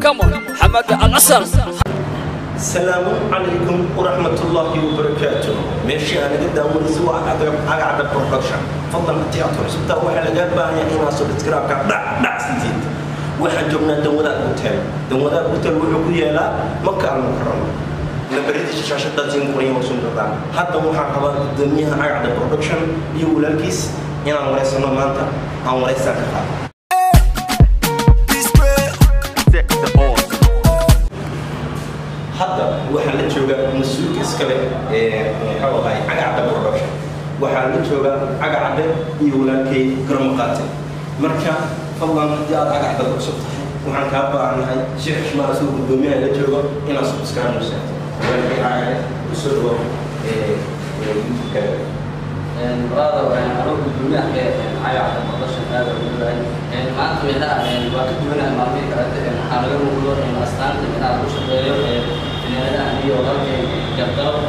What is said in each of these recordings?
come on حماده الاصل السلام عليكم ورحمة الله وبركاته ماشي أنا قد أول أسبوع أقعد برودكشن فضل التياتر سبتا واحد لقى باهي إنا سبسكرايب كان دع دع سنتين واحد جبنا دودا أوتيل دودا أوتيل وحكو يلا مكة المكرمة لبريد الشاشة تزين قرية وسن دردان حتى وحا قبا دميها أقعد برودكشن يقول الكيس إنا وريسا نمانتا أو وريسا كفا hadda waxaa la joogaa mas-uulka iskale ee muxuu ahay cagacadda production waxaa la joogaa cagacadde iyo walaalkay garamaqaate marka fadlan haddii aad cagacadda ku cusub tahay waxaan kaa baahannahay si xishmaa soo guddoomiyaha la joogo inaad subscribe u seexdo walaalkay cagacadde kusoo dhawo youtube-kaaga brother anoo gudoomiyaha cagacda production aad ugu dhahay maanta midhaha waa ka duwanahay maalmihii kalete waxaa laga muuqdo astaanta midhaha lagu shaqeeyo finaanadaha iyo walaalkay gardaro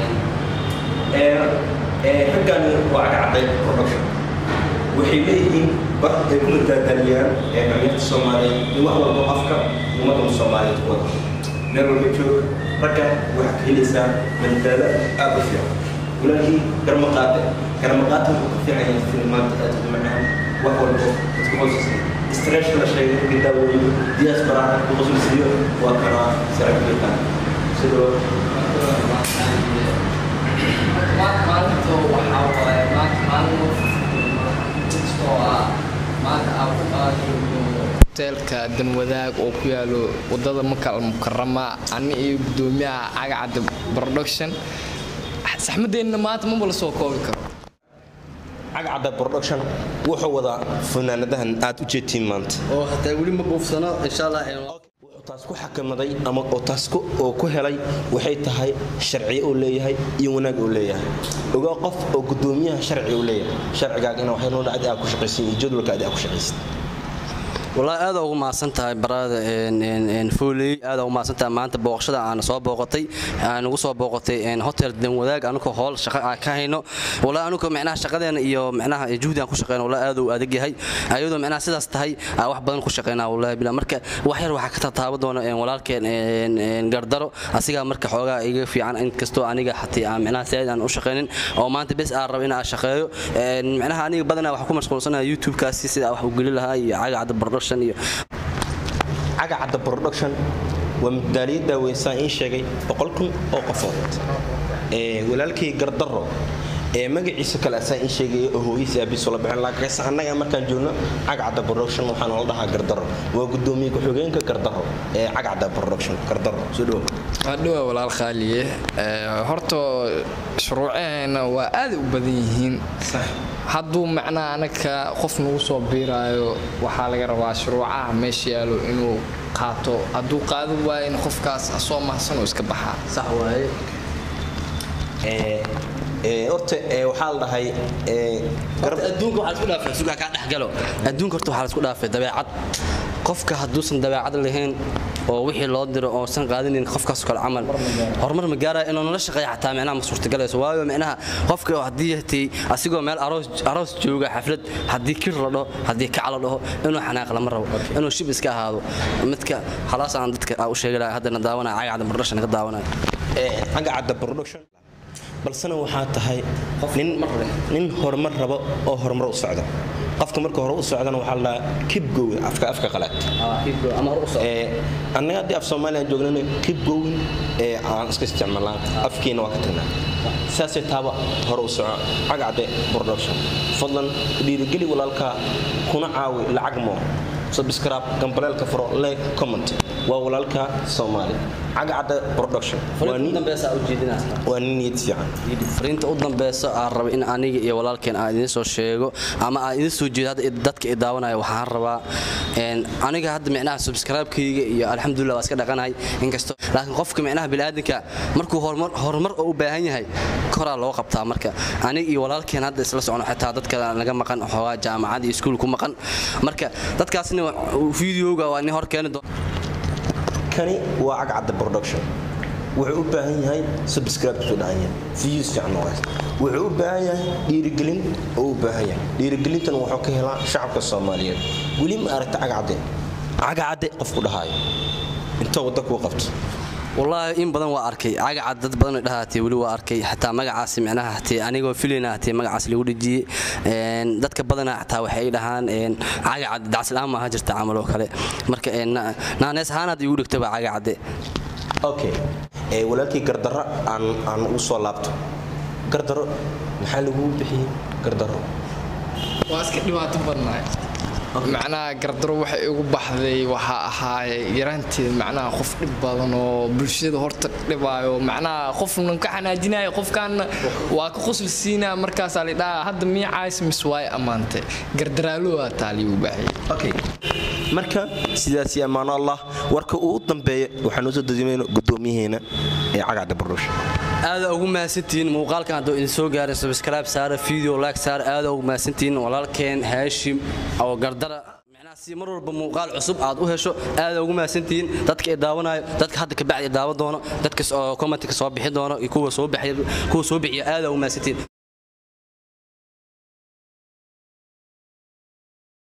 raggani waa cagacadday production waxay leeyihiin bar ay ku madaadaniyaan dhalinyarta soomaaliyeed iyo wax walbo afka ummadda soomaaliyeed ku wada meel walba joog ragga waxaa ka helaysaa madadaalo aad u fiican walaalkii garmaqaate garmaqaate wuxuu ka fiican yahay filmaanta aad u macaan wax walbo dadka qoysasa istreesha la sheegay markii daawooyin diaspora ku qosulsiiyo waa kanaa sarabitaan sidoo maalinta waxaa waaye maanta maalin oo ah maanta aan ku qaadayo hoteelka danwadaag oo ku yaalo wadada makal mukarama ani iyo gudoomiyaha cagacadda production saxmadeenna maanta maba la soo koobi karo cagacadda production wuxuu wadaa fanaanadahan aad u jeedtiin maanta oo hataa weli ma buufsano insha allah wuxuu taas ku xakamaday ama oo taas oo ku helay waxay tahay sharciyo uu leeyahay iyo wanaag uu leeyahay ogaa qof oo gudoomiyaha sharci uu leeyahay sharcigaaga ina waxay noo dhacdi aad ku shaqaysan iyo jadwalka aad ku shaqaysan wallaahi aad ugu mahadsan tahay barada fooley aad ugu mahadsan tahay maanta booqashada aan soo booqatay aan ugu soo booqatay hotel danwadaag anukoo howl shaqo aan ka hayno wallaahi anukoo micnaha shaqadeena iyo micnaha juhdi aan ku shaqeyno wallaahi aad uu adag yahay ayadoo micnaha sidaas tahay aan wax badan ku shaqeynaa wallaahi bilaa marka wax yar waxaa ka tataaba doona walaalkeen gardaro asigaa marka xoogaa iga fiican inkastoo aniga xatii aan micnaha saaid aan u shaqeynin oo maanta bes aan rabo in aan shaqeeyo micnaha aniga badanaa waxaa ku mashquulsanaha youtube-kaasi sida wax u geli lahaa iyo cagacadda production cagacadda production waa madaaliyadda weysaan ii sheegay boqol kun oo qofood walaalkay gardaro ee magaciisa kale asaa ii sheegaya oo hooyadiisa aabiisu la bixin laakiinse annaga markaan joogno cagacadda production waxaa noola dhahaa gardaro waa gudoomiye ku-xigeenka gardaro ee cagacadda production gardaro soo dhawo adhowa walaal khaaliye horta shuruucaheena waa aad u badan yihiin hadduu macnaha anaga qof nagu soo biiraayo waxaa laga rabaa shuruucaha meesha yaalo inuu qaato hadduu qaado waayo in qofkaas asoo mahsan oo iska baxaa sax waaye horta waxaa la dhahay adduunka waxaa isku dhaafay sugaa kaa dhexgalo adduunka horta waxaa la isku dhaafay dabeecad qofka hadduusan dabeecad lahayn oo wixii loo diro oosan qaadinin qofkaas kale camal horumar ma gaaraya inuu nala shaqeeya xataa micnaha ma suurtagalayso waayo micnaha qofka haddii hatay asigoo meel aroos jooga xaflad haddii kir la dhaho haddii kac la dhaho inuu xanaaq lama rabo inuu shib iska ahaado midka halaas aan dadka u sheegi lahaa haddana daawanaya cagacda production ka daawanaya cagacadda production balsena waxaa tahay nin horumar rabo oo horumar u socda qofka marka hore u socdana waxaa la dhahaa kib gowin afka afka qalaad annaga haddii af soomaaliya joognana kib gowin ee aan iska isticmaalnaa afkiina waa ka tagnaa saasay taaba hore u soco cagacde production fadlan dhiirigeli walaalkaa kuna caawi lacag moo subscribe gambaleelka furo like comment waa walaalka soomaali cagacadda production waa nin niyad fiican fariinta u dambeysa aan raba in aniga iyo walaalkeen aan idiin soo sheego ama aan idiin soo jeedo hadda dadka i daawanaya waxaan rabaa aniga hadda micnaha subscribe-kayga iyo alxamdulillah waa iska dhaqanahay inkastoo laakiin qofka micnaha bini'aadanka markuu horumar horumar oo u baahan yahay koraa loo qabtaa marka aniga iyo walaalkeen hadda isla socono xitaa dadka naga maqan xoogaa jaamacad iyo iskuul ku maqan marka dadkaasna videoga waa nin hor keeni doon kani waa cagcadda production wuxuu u baahan yahay subscribe soo dhacan yahay views fiican oo haysta wuxuu u baahan yahay dhiirigelin oo u baahan yahay dhiirigelintan wuxuu ka helaa shacabka soomaaliyeed weli ma aragta cagcadde cagacadde qof ku dhahaayo intoo wadda kuu qabto wallaahi in badan waa arkay cagacad dad badan dhahaatee weli waa arkay xataa magacaas micnaha hatee anigoo filayna hatee magacaas lagu dhejiyey Een, dadka badana xataa waxay ay dhahaan een, cagacad dacsilaan maaha jirta camal oo kale marka een, na- naanees ahaan hadda igu dhigtaba cagacadde okay ee walaalkii gardarro aan aan u soo laabto gardarro maxaa lagu bixiyey gardarro waa iska dhibaato badnaay macnaha gardaro waxay igu baxday waxaa ahaaye yaraanteed macnaha qof dhib badan oo bulshada horta dhibaayo macnaha qofnan ka xanaajinayo qofkaana waa ka qosli siinaa markaasaa la dhahaa hadda miicays mis waay ammaantay gardaraalowaa taaliyu baxay okay marka sidaas iyo ammaano allah warka uu u dambeeya waxaan usoo dadimayno gudoomiyaheena ee cagacda bardhuusha aada ugu mahadsantihiin muuqaalkan hadduu idin soo gaarin subscribe saara video like saara aada ugu mahadsantihiin walaalkeen haashim oo gardara micnaha si mar walba muuqaal cusub aad u hesho aada ugu mahadsantihiin dadka ay daawanayo dadka hadda kabacdi daawan doono dadka oo commentka soo bixi doono iyo kuwa soo bixiya kuwa soo bixiya aada ugu mahadsantihiin